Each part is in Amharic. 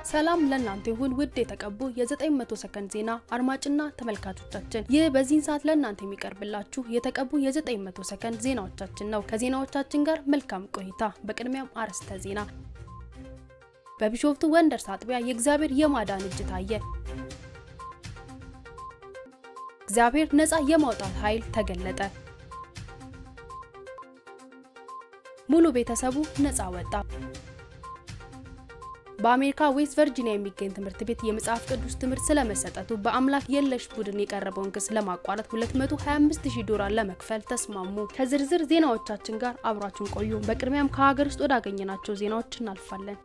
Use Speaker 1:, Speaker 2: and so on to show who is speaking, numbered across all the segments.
Speaker 1: ሰላም ለእናንተ ይሁን ውድ የተቀቡ የ900 ሰከንድ ዜና አድማጭና ተመልካቾቻችን፣ ይህ በዚህን ሰዓት ለእናንተ የሚቀርብላችሁ የተቀቡ የ900 ሰከንድ ዜናዎቻችን ነው። ከዜናዎቻችን ጋር መልካም ቆይታ። በቅድሚያም አርዕስተ ዜና። በቢሾፍቱ ወንደርስ አጥቢያ የእግዚአብሔር የማዳን እጅ ታየ። እግዚአብሔር ነፃ የማውጣት ኃይል ተገለጠ። ሙሉ ቤተሰቡ ነፃ ወጣ። በአሜሪካ ዌስት ቨርጂኒያ የሚገኝ ትምህርት ቤት የመጽሐፍ ቅዱስ ትምህርት ስለመሰጠቱ በአምላክ የለሽ ቡድን የቀረበውን ክስ ለማቋረጥ 225000 ዶላር ለመክፈል ተስማሙ። ከዝርዝር ዜናዎቻችን ጋር አብራችሁን ቆዩ። በቅድሚያም ከሀገር ውስጥ ወዳገኘናቸው ዜናዎች እናልፋለን።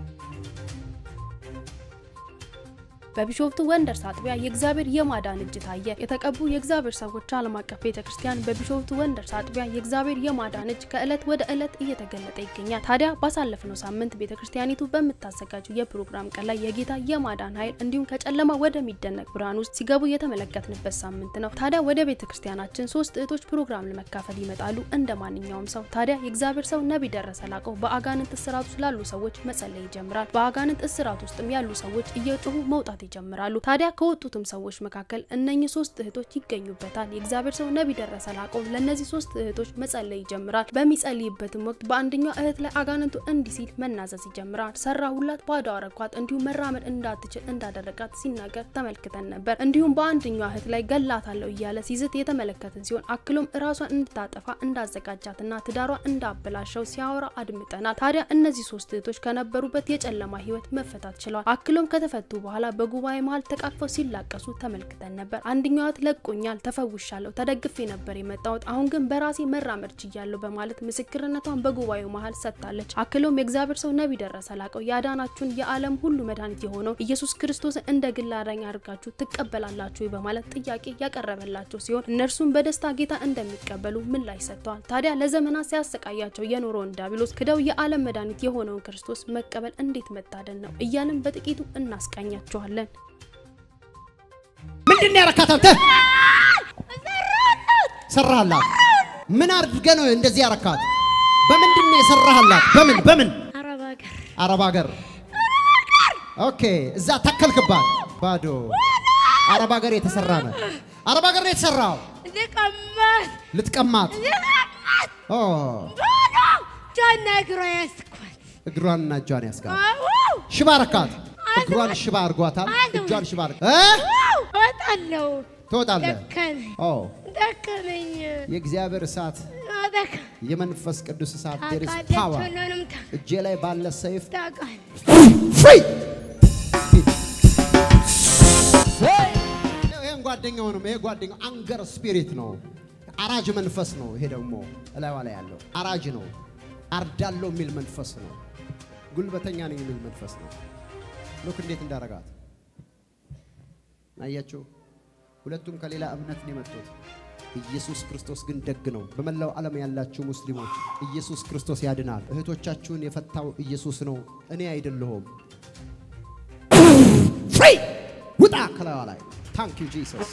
Speaker 1: በቢሾፍቱ ወንደርስ አጥቢያ የእግዚአብሔር የማዳን እጅ ታየ። የተቀቡ የእግዚአብሔር ሰዎች ዓለም አቀፍ ቤተክርስቲያን በቢሾፍቱ ወንደርስ አጥቢያ የእግዚአብሔር የማዳን እጅ ከእለት ወደ እለት እየተገለጠ ይገኛል። ታዲያ ባሳለፍነው ሳምንት ቤተክርስቲያኒቱ በምታዘጋጀው የፕሮግራም ቀን ላይ የጌታ የማዳን ኃይል እንዲሁም ከጨለማ ወደሚደነቅ ብርሃን ውስጥ ሲገቡ የተመለከትንበት ሳምንት ነው። ታዲያ ወደ ቤተክርስቲያናችን ሶስት እህቶች ፕሮግራም ለመካፈል ይመጣሉ እንደ ማንኛውም ሰው። ታዲያ የእግዚአብሔር ሰው ነቢይ ደረሰ ላቀው በአጋንንት እስራት ውስጥ ላሉ ሰዎች መጸለይ ይጀምራል። በአጋንንት እስራት ውስጥም ያሉ ሰዎች እየጮሁ መውጣት ይጀምራሉ። ታዲያ ከወጡትም ሰዎች መካከል እነኚህ ሶስት እህቶች ይገኙበታል። የእግዚአብሔር ሰው ነቢይ ደረሰ ላቀው ለእነዚህ ሶስት እህቶች መጸለይ ይጀምራል። በሚጸልይበትም ወቅት በአንደኛው እህት ላይ አጋንንቱ እንዲህ ሲል መናዘዝ ይጀምራል። ሰራሁላት፣ ባዶ አረኳት፣ እንዲሁም መራመድ እንዳትችል እንዳደረጋት ሲናገር ተመልክተን ነበር። እንዲሁም በአንደኛው እህት ላይ ገላታለሁ እያለ ሲዝት የተመለከትን ሲሆን አክሎም እራሷን እንድታጠፋ እንዳዘጋጃትና ትዳሯ እንዳበላሸው ሲያወራ አድምጠናል። ታዲያ እነዚህ ሶስት እህቶች ከነበሩበት የጨለማ ህይወት መፈታት ችለዋል። አክሎም ከተፈቱ በኋላ በጉባኤ መሀል ተቃቅፈው ሲላቀሱ ተመልክተን ነበር። አንደኛዋ ለቆኛል፣ ተፈውሻለሁ፣ ተደግፌ ነበር የመጣሁት አሁን ግን በራሴ መራመድ ችያለሁ በማለት ምስክርነቷን በጉባኤው መሀል ሰጥታለች። አክሎም የእግዚአብሔር ሰው ነቢይ ደረሰ ላቀው ያዳናችሁን የዓለም ሁሉ መድኃኒት የሆነው ኢየሱስ ክርስቶስን እንደ ግል አዳኝ አድርጋችሁ ትቀበላላችሁ በማለት ጥያቄ ያቀረበላቸው ሲሆን እነርሱም በደስታ ጌታ እንደሚቀበሉ ምላሽ ሰጥተዋል። ታዲያ ለዘመናት ሲያሰቃያቸው የኖረውን ዲያብሎስ ክደው የዓለም መድኃኒት የሆነውን ክርስቶስ መቀበል እንዴት መታደል ነው እያልን በጥቂቱ እናስቃኛችኋለን።
Speaker 2: ምንድን ያረካት አንተ? ሰራህላት? ምን አድርገህ ነው እንደዚህ ያረካት? በምንድን ነው የሰራህላት? በምን በምን?
Speaker 3: አረብ ሀገር
Speaker 2: አረብ ሀገር። ኦኬ፣ እዛ ተከልክባት። ባዶ አረብ ሀገር የተሰራ ነው። አረብ ሀገር ነው የተሰራው።
Speaker 3: ልቀማት
Speaker 2: ልትቀማት
Speaker 3: ልቀማት
Speaker 2: ኦ
Speaker 3: ባዶ ጃና እግሯ ያስኳት
Speaker 2: እግሯንና እጇን ያስጋል።
Speaker 3: አዎ
Speaker 2: ሽባ ረካት። እግሯን ሽባ አድርጓታል። እጇን ሽባ አድርጓ እ
Speaker 3: እወጣለሁ
Speaker 2: ትወጣለህ።
Speaker 3: ደከመኝ
Speaker 2: ኦ
Speaker 3: ደከመኝ
Speaker 2: የእግዚአብሔር እሳት
Speaker 3: ደከ
Speaker 2: የመንፈስ ቅዱስ እሳት there is power
Speaker 3: ሁሉንም
Speaker 2: እጄ ላይ ባለ ሰይፍ
Speaker 3: ታውቃል
Speaker 2: ፍሪ ይሄን ጓደኛው ነው። ይሄ ጓደኛው አንገር ስፒሪት ነው። አራጅ መንፈስ ነው። ይሄ ደግሞ እላይዋ ላይ ያለው አራጅ ነው። አርዳለው የሚል መንፈስ ነው። ጉልበተኛ ነኝ የሚል መንፈስ ነው። ሉክ እንዴት እንዳረጋት አያችሁ። ሁለቱም ከሌላ እምነት ነው የመጡት። ኢየሱስ ክርስቶስ ግን ደግ ነው። በመላው ዓለም ያላችሁ ሙስሊሞች ኢየሱስ ክርስቶስ ያድናል። እህቶቻችሁን የፈታው ኢየሱስ ነው፣ እኔ አይደለሁም። ፍሪ ውጣ ከላዋ ላይ ታንክ ዩ ጂሰስ።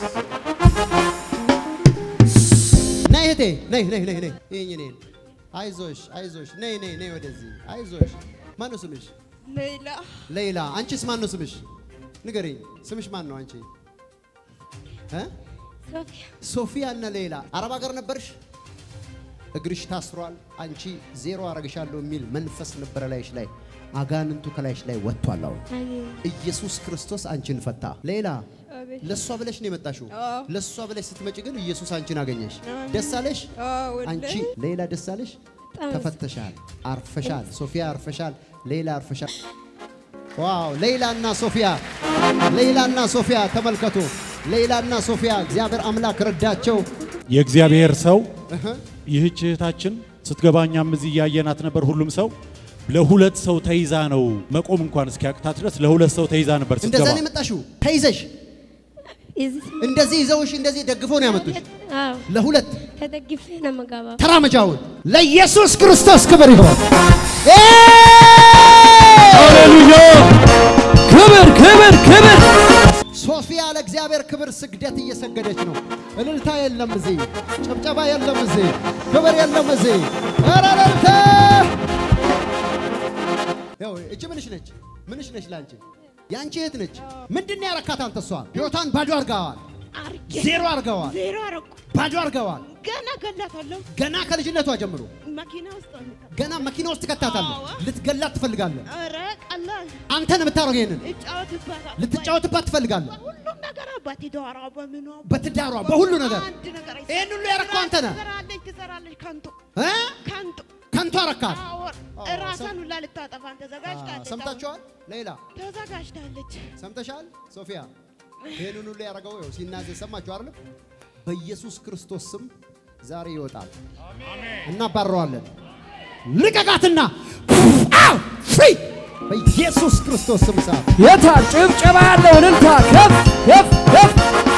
Speaker 2: ነይ እህቴ ነይ ነይ ነይ ነይ ይህኝ እኔን አይዞሽ አይዞሽ ነይ ነይ ነይ ወደዚህ አይዞሽ። ማን ነው ስምሽ?
Speaker 3: ሌላ
Speaker 2: ሌላ። አንቺስ ማን ነው ስምሽ? ንገሪኝ። ስምሽ ማን ነው አንቺ? እ
Speaker 3: ሶፊያ
Speaker 2: ሶፊያ እና ሌላ አረብ ሀገር ነበርሽ። እግርሽ ታስሯል። አንቺ ዜሮ አረግሻለሁ የሚል መንፈስ ነበረ ላይሽ ላይ። አጋንንቱ ከላይሽ ላይ ወጥቷል። አሁን
Speaker 3: አሜን
Speaker 2: ኢየሱስ ክርስቶስ አንቺን ፈታ። ሌላ
Speaker 3: አቤት
Speaker 2: ለእሷ ብለሽ ነው የመጣሽው።
Speaker 3: አዎ።
Speaker 2: ለእሷ ብለሽ ስትመጪ ግን ኢየሱስ አንቺን አገኘሽ።
Speaker 3: አሜን።
Speaker 2: ደስ አለሽ?
Speaker 3: አዎ
Speaker 2: አንቺ ሌላ ደስ አለሽ?
Speaker 3: በጣም
Speaker 2: ተፈተሻል፣ አርፈሻል። ሶፊያ አርፈሻል፣ ሌላ አርፈሻል። ዋው! ሌላና ሶፊያ ሌላና ሶፊያ ተመልከቱ። ሌላና ሶፊያ እግዚአብሔር አምላክ ረዳቸው።
Speaker 4: የእግዚአብሔር ሰው
Speaker 2: እህ
Speaker 4: ይህች እህታችን ስትገባ እኛም እዚህ እያየናት ነበር። ሁሉም ሰው ለሁለት ሰው ተይዛ ነው መቆም እንኳን እስኪያቅታት ድረስ ለሁለት ሰው ተይዛ ነበር
Speaker 2: እንደዛ
Speaker 4: ስትገባ።
Speaker 2: ነው የመጣሽው። ተይዘሽ
Speaker 3: እዚህ
Speaker 2: እንደዚህ ይዘውሽ እንደዚህ ደግፎ ነው ያመጡሽ።
Speaker 3: አዎ
Speaker 2: ለሁለት
Speaker 3: ተደግፌ ነው የምገባው
Speaker 2: ተራመጃውን ለኢየሱስ ክርስቶስ ክብር ይሆን።
Speaker 4: ሃሌሉያ! ክብር ክብር ክብር!
Speaker 2: ሶፊያ ለእግዚአብሔር ክብር ስግደት እየሰገደች ነው። እልልታ የለም እዚህ፣ ጭብጨባ የለም እዚህ፣ ክብር የለም እዚህ። ኧረ እልልታ! ያው እጅ ምንሽ ነች? ምንሽ ነች ላንቺ? የአንቺ እህት ነች። ምንድን ነው ያረካት አንተ? እሷን ህይወቷን ባዶ አድርገዋል።
Speaker 3: አርጌ
Speaker 2: ዜሮ አድርገዋል።
Speaker 3: ዜሮ አረኩ።
Speaker 2: ባዶ አድርገዋል።
Speaker 3: ገና ገላታለሁ።
Speaker 2: ገና ከልጅነቷ ጀምሮ
Speaker 3: መኪና ውስጥ ነው የምታ-
Speaker 2: ገና መኪና ውስጥ ትከታታለህ።
Speaker 3: አዎ።
Speaker 2: ልትገላት ትፈልጋለህ።
Speaker 3: ኧረ ቀላል
Speaker 2: አንተን የምታደርገው ይሄንን
Speaker 3: እጫወትባታለሁ።
Speaker 2: ልትጫወትባት ትፈልጋለህ።
Speaker 3: ሁሉም ነገር አባቴ ዳሯ በምኗ
Speaker 2: በትዳሯ በሁሉ ነገር
Speaker 3: አንድ ነገር አይሰራም።
Speaker 2: ይሄን ሁሉ ያረከው አንተ ነህ
Speaker 3: ትሰራለች ትሰራለች ከንቱ
Speaker 2: እ?
Speaker 3: ከንቱ
Speaker 2: ከንቱ አረካት።
Speaker 3: አዎ፣
Speaker 2: አዎ፣
Speaker 3: ራሷን
Speaker 2: ሰም-
Speaker 3: ሁላ ልታጠፋን ተዘጋጅታለች።
Speaker 2: ሰምታችኋል? ሌላ
Speaker 3: ተዘጋጅታለች።
Speaker 2: ሰምተሻል? ሶፊያ ይሄንን ሁሉ ያደረገው ይኸው ሲናዘዝ ሰማችሁ አይደል? በኢየሱስ ክርስቶስ ስም ዛሬ ይወጣል። እናባረዋለን። ልቀቃትና አው ፍሪ በኢየሱስ ክርስቶስ ስም ሰዓት
Speaker 5: የታ ጭብጨባ ያለው እልልታ ከፍ ከፍ ከፍ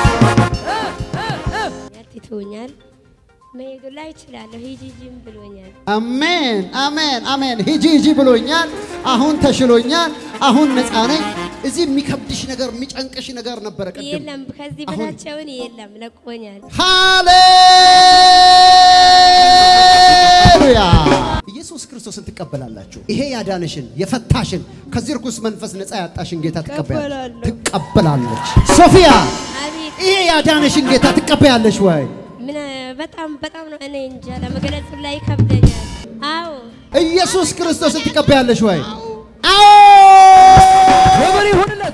Speaker 3: ያትተውኛል መሄዱ ላይ እችላለሁ። ሂጂ ሂጂም ብሎኛል።
Speaker 2: አሜን አሜን አሜን። ሂጂ ሂጂ ብሎኛል። አሁን ተሽሎኛል። አሁን ነፃ ነኝ። እዚህ የሚከብድሽ ነገር የሚጨንቅሽ ነገር ነበረ ቅድም።
Speaker 3: የለም ከዚህ
Speaker 2: አሁን-
Speaker 3: በታቸውን የለም ለቆኛል።
Speaker 2: ሃሌሉያ! ኢየሱስ ክርስቶስን ትቀበላላችሁ። ይሄ ያዳንሽን የፈታሽን ከዚህ ርኩስ መንፈስ ነፃ ያጣሽን ጌታ ትቀበላለች
Speaker 3: እቀበላለሁ።
Speaker 2: ትቀበላለች። ሶፊያ
Speaker 3: አቤት
Speaker 2: ይሄ ያዳንሽን ጌታ ትቀበያለሽ ወይ?
Speaker 3: ምን በጣም በጣም ነው እኔ እንጃ ለመግለጽ ላይ ይከብደኛል። አዎ
Speaker 2: ኢየሱስ ክርስቶስን ትቀበያለሽ ወይ? አዎ!
Speaker 5: ክብር ይሁንለት።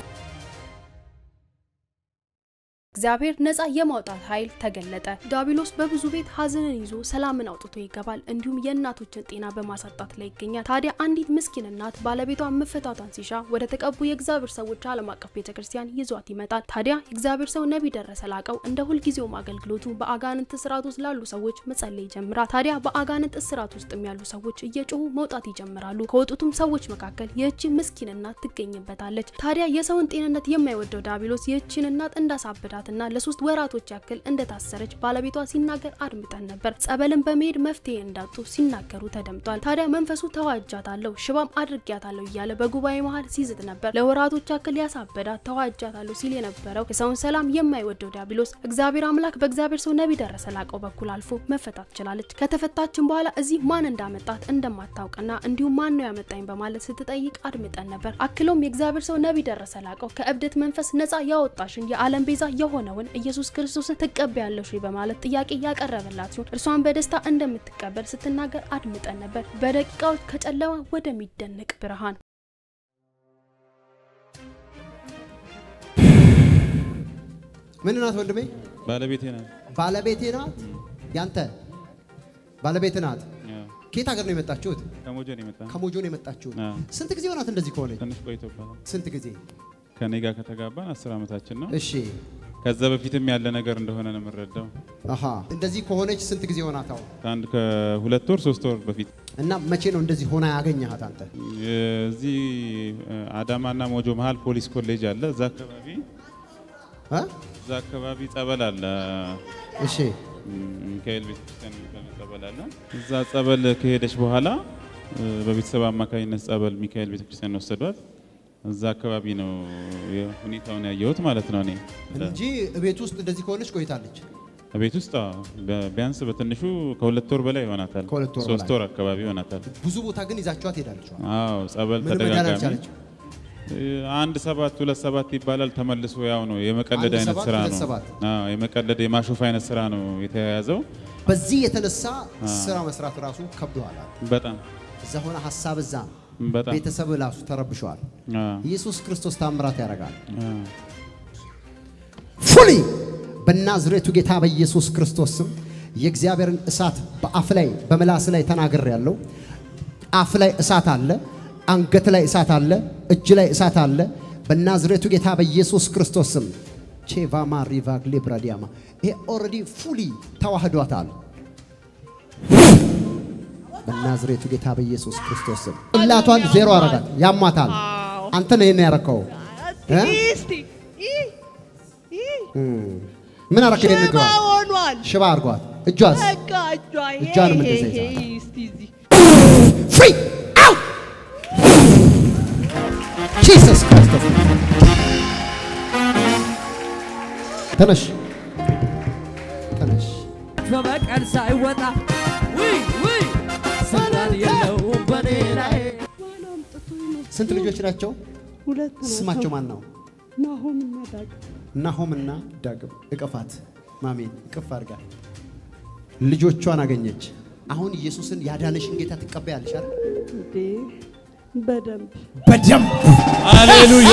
Speaker 1: እግዚአብሔር ነፃ የማውጣት ኃይል ተገለጠ። ዲያብሎስ በብዙ ቤት ሀዘንን ይዞ ሰላምን አውጥቶ ይገባል፣ እንዲሁም የእናቶችን ጤና በማሳጣት ላይ ይገኛል። ታዲያ አንዲት ምስኪን እናት ባለቤቷ መፈታቷን ሲሻ ወደ ተቀቡ የእግዚአብሔር ሰዎች ዓለም አቀፍ ቤተ ክርስቲያን ይዟት ይመጣል። ታዲያ የእግዚአብሔር ሰው ነቢይ ደረሰ ላቀው እንደ ሁልጊዜውም አገልግሎቱ በአጋንንት እስራት ውስጥ ላሉ ሰዎች መጸለይ ይጀምራል። ታዲያ በአጋንንት እስራት ውስጥም ያሉ ሰዎች እየጮሁ መውጣት ይጀምራሉ። ከወጡትም ሰዎች መካከል ይህቺ ምስኪን እናት ትገኝበታለች። ታዲያ የሰውን ጤንነት የማይወደው ዲያብሎስ ይህችን እናት እንዳሳበዳትና ለሶስት ወራቶች ያክል እንደታሰረች ባለቤቷ ሲናገር አድምጠን ነበር። ጸበልን በመሄድ መፍትሄ እንዳጡ ሲናገሩ ተደምጧል። ታዲያ መንፈሱ ተዋጃታለሁ፣ ሽባም አድርጊያታለሁ እያለ በጉባኤ መሀል ሲዝት ነበር። ለወራቶች ያክል ያሳበዳት ተዋጃታለሁ ሲል የነበረው የሰውን ሰላም የማይወደው ዲያብሎስ እግዚአብሔር አምላክ በእግዚአብሔር ሰው ነቢይ ደረሰ ላቀው በኩል አልፎ መፈታት ችላለች። ከተፈታችን በኋላ እዚህ ማን እንዳመጣት እንደማታውቅና እንዲሁም ማን ነው ያመጣኝ በማለት ስትጠይቅ አድምጠን ነበር። አክሎም የእግዚአብሔር ሰው ነቢይ ደረሰ ላቀው ከእብደት መንፈስ ነፃ ያወጣሽን የዓለም ቤዛ የሆነውን ኢየሱስ ክርስቶስን ትቀበያለሽ ወይ በማለት ጥያቄ ያቀረበላት ሲሆን እርሷን በደስታ እንደምትቀበል ስትናገር አድምጠን ነበር። በደቂቃዎች ከጨለማ ወደሚደነቅ ብርሃን
Speaker 2: ምን ናት ወንድሜ?
Speaker 4: ባለቤቴ ናት።
Speaker 2: ባለቤቴ ናት። ያንተ ባለቤት ናት።
Speaker 4: ያው
Speaker 2: ከየት ሀገር ነው የመጣችሁት?
Speaker 4: ከሞጆ ነው የመጣ
Speaker 2: ከሞጆ ነው የመጣችሁት።
Speaker 4: አዎ።
Speaker 2: ስንት ጊዜ ሆናት እንደዚህ ከሆነች?
Speaker 4: ትንሽ ቆይቶበታል።
Speaker 2: ስንት ጊዜ?
Speaker 4: ከኔ ጋር ከተጋባን አስር ዓመታችን ነው።
Speaker 2: እሺ
Speaker 4: ከዛ በፊትም ያለ ነገር እንደሆነ ነው የምንረዳው።
Speaker 2: አሃ እንደዚህ ከሆነች ስንት ጊዜ ሆናት? አሁን
Speaker 4: ከአንድ ከሁለት ወር ሶስት ወር በፊት
Speaker 2: እና መቼ ነው እንደዚህ ሆና ያገኘሃት አንተ?
Speaker 4: እዚህ አዳማና ሞጆ መሀል ፖሊስ ኮሌጅ አለ። እዛ አካባቢ
Speaker 2: እ?
Speaker 4: እዛ አካባቢ ጸበል አለ።
Speaker 2: እሺ
Speaker 4: ሚካኤል ቤተክርስቲያን የሚባል ጸበል አለ። እዛ ጸበል ከሄደች በኋላ እ፣ በቤተሰብ አማካኝነት ጸበል ሚካኤል ቤተክርስቲያን ወሰዷት። እዛ አካባቢ ነው ሁኔታውን ያየሁት ማለት ነው። እኔ
Speaker 2: እንጂ ቤት ውስጥ እንደዚህ ከሆነች ቆይታለች።
Speaker 4: ቤት ውስጥ አዎ፣ በ- ቢያንስ በትንሹ ከሁለት ወር በላይ ይሆናታል።
Speaker 2: ከሁለት ወር
Speaker 4: ሶስት
Speaker 2: በላይ።
Speaker 4: ወር አካባቢ ይሆናታል።
Speaker 2: ብዙ ቦታ ግን ይዛችኋት ሄዳለች።
Speaker 4: አዎ ጸበል
Speaker 2: ምን መዳን
Speaker 4: ተደጋጋሚ
Speaker 2: አልቻለችም?
Speaker 4: እ፣ አንድ ሰባት ሁለት ሰባት ይባላል። ተመልሶ ያው ነው የመቀለድ
Speaker 2: አንድ
Speaker 4: አይነት
Speaker 2: ሰባት፣
Speaker 4: ስራ
Speaker 2: ሁለት
Speaker 4: ነው።
Speaker 2: ሰባት።
Speaker 4: አዎ የመቀለድ የማሾፍ አይነት ስራ ነው የተያያዘው።
Speaker 2: በዚህ የተነሳ ስራ መስራት ራሱ ከብዶሃል።
Speaker 4: በጣም
Speaker 2: እዛ ሆነ ሀሳብ እዛ ነው።
Speaker 4: በጣም
Speaker 2: ቤተሰብ ራሱ ተረብሸዋል።
Speaker 4: አዎ፣
Speaker 2: ኢየሱስ ክርስቶስ ታምራት ያደርጋል።
Speaker 4: አዎ።
Speaker 2: ፉሊ በናዝሬቱ ጌታ በኢየሱስ ክርስቶስ ስም የእግዚአብሔርን እሳት በአፍ ላይ በምላስ ላይ ተናግር ያለው አፍ ላይ እሳት አለ፣ አንገት ላይ እሳት አለ፣ እጅ ላይ እሳት አለ። በናዝሬቱ ጌታ በኢየሱስ ክርስቶስ ስም ቼቫማ ሪቫግ ሊብራዲያማ ይሄ ኦልሬዲ ፉሊ ተዋህዷታል። በናዝሬቱ ጌታ በኢየሱስ ክርስቶስ ስም እላቷን ዜሮ አረጋት። ያሟታል። አንተ ነው ይሄን ያረከው እ?
Speaker 3: እስቲ ይህ ይህ
Speaker 2: ምን አረከ? ይሄን
Speaker 3: ሽባ
Speaker 2: ንገሯት።
Speaker 3: ሆኗል።
Speaker 2: ሽባ አርጓት። እጇስ
Speaker 3: በቃ እጇ ይሄ
Speaker 2: እጇንም
Speaker 3: ይሄ
Speaker 2: እንደዚህ
Speaker 3: ይሄ
Speaker 2: ይዛል።
Speaker 3: እስቲ እዚህ
Speaker 2: ፍሪ አውት ጂሰስ ክርስቶስ ተነሽ ተነሽ
Speaker 5: በበቀል ሳይወጣ ውይ ውይ ስልጣን የለውም በኔ ላይ
Speaker 2: ስንት ልጆች ናቸው
Speaker 6: ሁለት ናቸው።
Speaker 2: ስማቸው ማን ነው?
Speaker 6: ናሆም እና ዳግም
Speaker 2: ናሆምና ዳግም። እቅፋት ማሜን እቅፍ አድርጋ ልጆቿን አገኘች። አሁን ኢየሱስን ያዳነሽን ጌታ ትቀበያለሽ አይደል?
Speaker 6: እንዴ በደንብ
Speaker 2: በደንብ
Speaker 5: ሃሌሉያ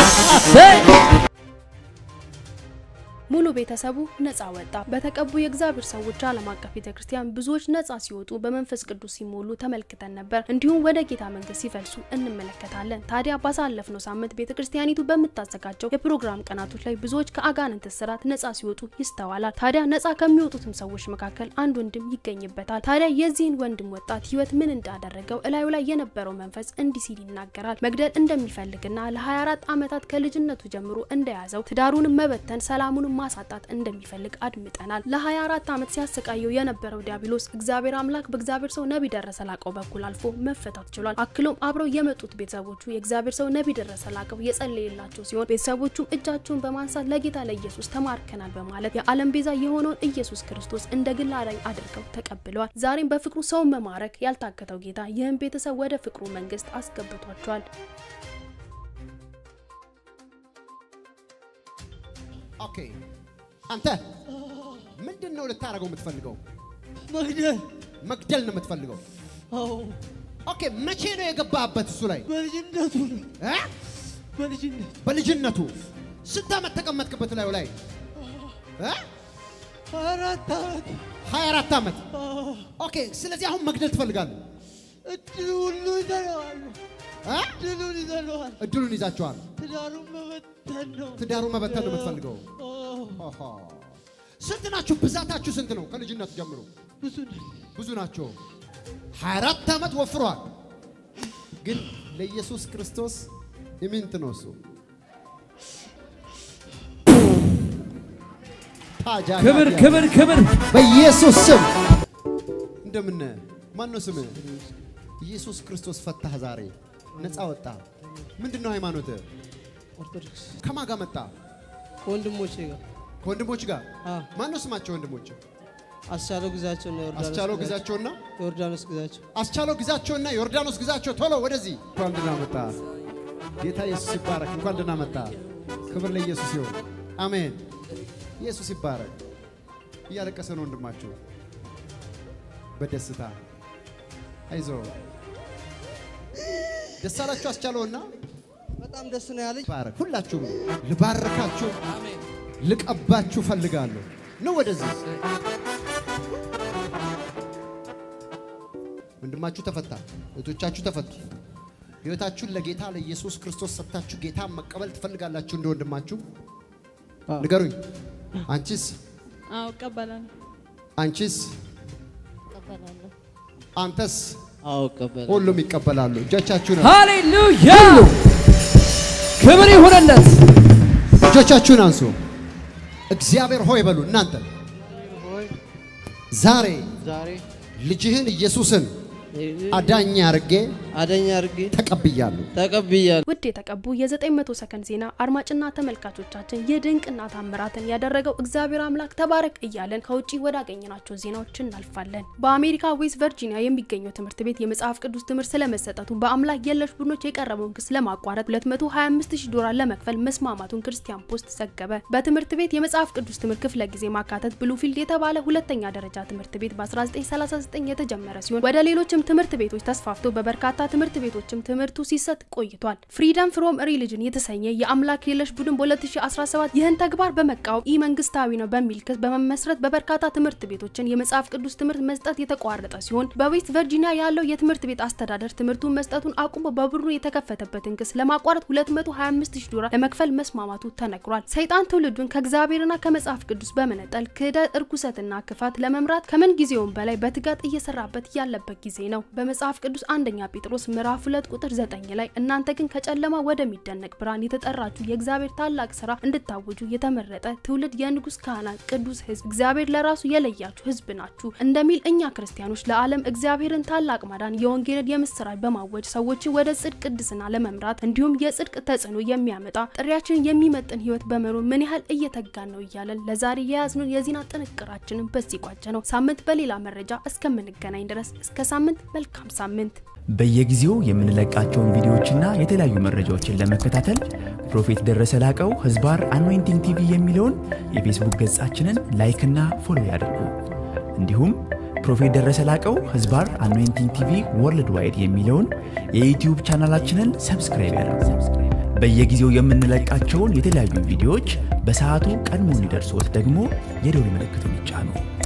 Speaker 1: ሙሉ ቤተሰቡ ነፃ ወጣ። በተቀቡ የእግዚአብሔር ሰዎች ዓለም አቀፍ ቤተ ክርስቲያን ብዙዎች ነፃ ሲወጡ በመንፈስ ቅዱስ ሲሞሉ ተመልክተን ነበር። እንዲሁም ወደ ጌታ መንግስት ሲፈልሱ እንመለከታለን። ታዲያ ባሳለፍነው ሳምንት ቤተ ክርስቲያኒቱ በምታዘጋጀው የፕሮግራም ቀናቶች ላይ ብዙዎች ከአጋንንት እስራት ነፃ ሲወጡ ይስተዋላል። ታዲያ ነፃ ከሚወጡትም ሰዎች መካከል አንድ ወንድም ይገኝበታል። ታዲያ የዚህን ወንድም ወጣት ህይወት ምን እንዳደረገው እላዩ ላይ የነበረው መንፈስ እንዲህ ሲል ይናገራል። መግደል እንደሚፈልግና ለ24 ዓመታት ከልጅነቱ ጀምሮ እንደያዘው ትዳሩንም መበተን ሰላሙንም ማሳጣት እንደሚፈልግ አድምጠናል። ለ24 ዓመት ሲያሰቃየው የነበረው ዲያብሎስ እግዚአብሔር አምላክ በእግዚአብሔር ሰው ነቢይ ደረሰ ላቀው በኩል አልፎ መፈታት ችሏል። አክሎም አብረው የመጡት ቤተሰቦቹ የእግዚአብሔር ሰው ነቢይ ደረሰ ላቀው የጸለየላቸው ሲሆን ቤተሰቦቹም እጃቸውን በማንሳት ለጌታ ለኢየሱስ ተማርከናል በማለት የዓለም ቤዛ የሆነውን ኢየሱስ ክርስቶስ እንደ ግል አዳኝ አድርገው ተቀብለዋል። ዛሬም በፍቅሩ ሰውን መማረክ ያልታከተው ጌታ ይህን ቤተሰብ ወደ ፍቅሩ መንግስት አስገብቷቸዋል።
Speaker 2: ኦኬ። አንተ ምንድን ነው ልታደርገው የምትፈልገው?
Speaker 6: መግደል
Speaker 2: መግደል ነው የምትፈልገው?
Speaker 6: አዎ
Speaker 2: ኦኬ። መቼ ነው የገባህበት እሱ ላይ
Speaker 6: በልጅነቱ ነው
Speaker 2: እ?
Speaker 6: በልጅነት
Speaker 2: በልጅነቱ ስንት ዓመት ተቀመጥክበት ላዩ ላይ እ?
Speaker 6: አራት ዓመት
Speaker 2: 24 ዓመት።
Speaker 6: አዎ
Speaker 2: ኦኬ። ስለዚህ አሁን መግደል ትፈልጋለህ
Speaker 6: እድሉ ሁሉ ይዘለዋል
Speaker 2: እ?
Speaker 6: እድሉን ይዘለዋል
Speaker 2: እድሉን ይዛቸዋል።
Speaker 6: ትዳሩን መበተን ነው
Speaker 2: ትዳሩን መበተን ነው የምትፈልገው?
Speaker 6: አዎ
Speaker 2: ኦሆ። ስንት ናችሁ? ብዛታችሁ ስንት ነው? ከልጅነቱ ጀምሮ
Speaker 6: ብዙ ነው
Speaker 2: ብዙ ናቸው። 24 ዓመት ወፍሯል። ግን ለኢየሱስ ክርስቶስ ኢምንት ነው እሱ። ታጃ
Speaker 5: ክብር ክብር ክብር
Speaker 2: በኢየሱስ ስም እንደምን ማን ነው ስምህ? ኢየሱስ ክርስቶስ ፈታህ ዛሬ ነፃ ወጣ። ምንድን ነው ሃይማኖት?
Speaker 6: ኦርቶዶክስ
Speaker 2: ከማን ጋር መጣ?
Speaker 6: ከወንድሞቼ ጋር
Speaker 2: ከወንድሞች ጋር
Speaker 6: አ
Speaker 2: ማን ነው ስማቸው? ወንድሞች
Speaker 6: አስቻለው ግዛቸው ነው ዮርዳኖስ
Speaker 2: አስቻለው ግዛቸውና
Speaker 6: ዮርዳኖስ ግዛቸው
Speaker 2: አስቻለው ግዛቸውና ዮርዳኖስ ግዛቸው ቶሎ ወደዚህ። እንኳን ደህና መጣ። ጌታ ኢየሱስ ይባረክ። እንኳን ደህና መጣ። ክብር ለኢየሱስ ይሁን። አሜን። ኢየሱስ ይባረክ። እያለቀሰ ነው ወንድማችሁ በደስታ አይዞ። ደስ አላችሁ አስቻለውና
Speaker 6: በጣም ደስ ነው ያለኝ
Speaker 2: ባረክ። ሁላችሁም ልባርካችሁ ልቀባችሁ ፈልጋለሁ። ነው ወደዚህ ወንድማችሁ ተፈታ፣ እህቶቻችሁ ተፈቱ። ህይወታችሁን ለጌታ ለኢየሱስ ክርስቶስ ሰጥታችሁ ጌታን መቀበል ትፈልጋላችሁ እንደ ወንድማችሁ ንገሩኝ። አንቺስ
Speaker 7: አዎ እቀበላለሁ።
Speaker 2: አንቺስ
Speaker 3: እቀበላለሁ።
Speaker 2: አንተስ?
Speaker 6: አዎ እቀበላለሁ
Speaker 2: ሁሉም ይቀበላሉ። እጆቻችሁን
Speaker 5: ሃሌሉያ ክብር ይሁንለት።
Speaker 2: እጆቻችሁን አንሱ። እግዚአብሔር ሆይ በሉ እናንተ
Speaker 6: ሆይ
Speaker 2: ዛሬ
Speaker 6: ዛሬ
Speaker 2: ልጅህን ኢየሱስን አዳኝ አድርጌ
Speaker 6: አደኛ አድርጌ
Speaker 2: ተቀብያለሁ።
Speaker 6: ተቀብያለሁ
Speaker 1: ውድ የተቀቡ የ900 ሰከንድ ዜና አድማጭና ተመልካቾቻችን ይህ ድንቅና ታምራትን ያደረገው እግዚአብሔር አምላክ ተባረክ እያለን ከውጭ ወዳገኘናቸው ዜናዎች እናልፋለን። በአሜሪካ ዌስት ቨርጂኒያ የሚገኘው ትምህርት ቤት የመጽሐፍ ቅዱስ ትምህርት ስለመሰጠቱ በአምላክ የለሽ ቡድኖች የቀረበውን ክስ ለማቋረጥ 225000 ዶላር ለመክፈል መስማማቱን ክርስቲያን ፖስት ዘገበ። በትምህርት ቤት የመጽሐፍ ቅዱስ ትምህርት ክፍለ ጊዜ ማካተት ብሉፊልድ የተባለ ሁለተኛ ደረጃ ትምህርት ቤት በ1939 የተጀመረ ሲሆን ወደ ሌሎችም ትምህርት ቤቶች ተስፋፍቶ በበርካታ ትምህርት ቤቶችም ትምህርቱ ሲሰጥ ቆይቷል። ፍሪደም ፍሮም ሪሊጅን የተሰኘ የአምላክ የለሽ ቡድን በ2017 ይህን ተግባር በመቃወም ኢ መንግስታዊ ነው በሚል ክስ በመመስረት በበርካታ ትምህርት ቤቶችን የመጽሐፍ ቅዱስ ትምህርት መስጠት የተቋረጠ ሲሆን በዌስት ቨርጂኒያ ያለው የትምህርት ቤት አስተዳደር ትምህርቱን መስጠቱን አቁሞ በቡድኑ የተከፈተበትን ክስ ለማቋረጥ 225000 ዶላር ለመክፈል መስማማቱ ተነግሯል። ሰይጣን ትውልዱን ከእግዚአብሔርና ከመጽሐፍ ቅዱስ በመነጠል ክህደት፣ እርኩሰትና ክፋት ለመምራት ከምን ጊዜውም በላይ በትጋት እየሰራበት ያለበት ጊዜ ነው። በመጽሐፍ ቅዱስ አንደኛ ጴጥሮስ ምዕራፍ 2 ቁጥር 9 ላይ እናንተ ግን ከጨለማ ወደሚደነቅ ብርሃን የተጠራችሁ የእግዚአብሔር ታላቅ ስራ እንድታውጁ የተመረጠ ትውልድ፣ የንጉስ ካህናት፣ ቅዱስ ሕዝብ፣ እግዚአብሔር ለራሱ የለያችሁ ሕዝብ ናችሁ እንደሚል እኛ ክርስቲያኖች ለዓለም እግዚአብሔርን ታላቅ ማዳን የወንጌልን የምስራች በማወጅ ሰዎችን ወደ ጽድቅ ቅድስና ለመምራት እንዲሁም የጽድቅ ተጽዕኖ የሚያመጣ ጥሪያችንን የሚመጥን ህይወት በመኖር ምን ያህል እየተጋን ነው እያለን ለዛሬ የያዝነውን የዜና ጥንቅራችንን በዚህ ቋጨ ነው። ሳምንት በሌላ መረጃ እስከምንገናኝ ድረስ እስከ ሳምንት መልካም ሳምንት።
Speaker 7: በየጊዜው የምንለቃቸውን ቪዲዮዎችና የተለያዩ መረጃዎችን ለመከታተል ፕሮፌት ደረሰ ላቀው ህዝባር አኖይንቲንግ ቲቪ የሚለውን የፌስቡክ ገጻችንን ላይክና ፎሎ ያድርጉ። እንዲሁም ፕሮፌት ደረሰ ላቀው ህዝባር አኖይንቲንግ ቲቪ ወርልድ ዋይድ የሚለውን የዩትዩብ ቻናላችንን ሰብስክራይብ ያድርጉ። በየጊዜው የምንለቃቸውን የተለያዩ ቪዲዮዎች በሰዓቱ ቀድሞ እንዲደርሶት ደግሞ የደውል ምልክቱን ይጫኑ።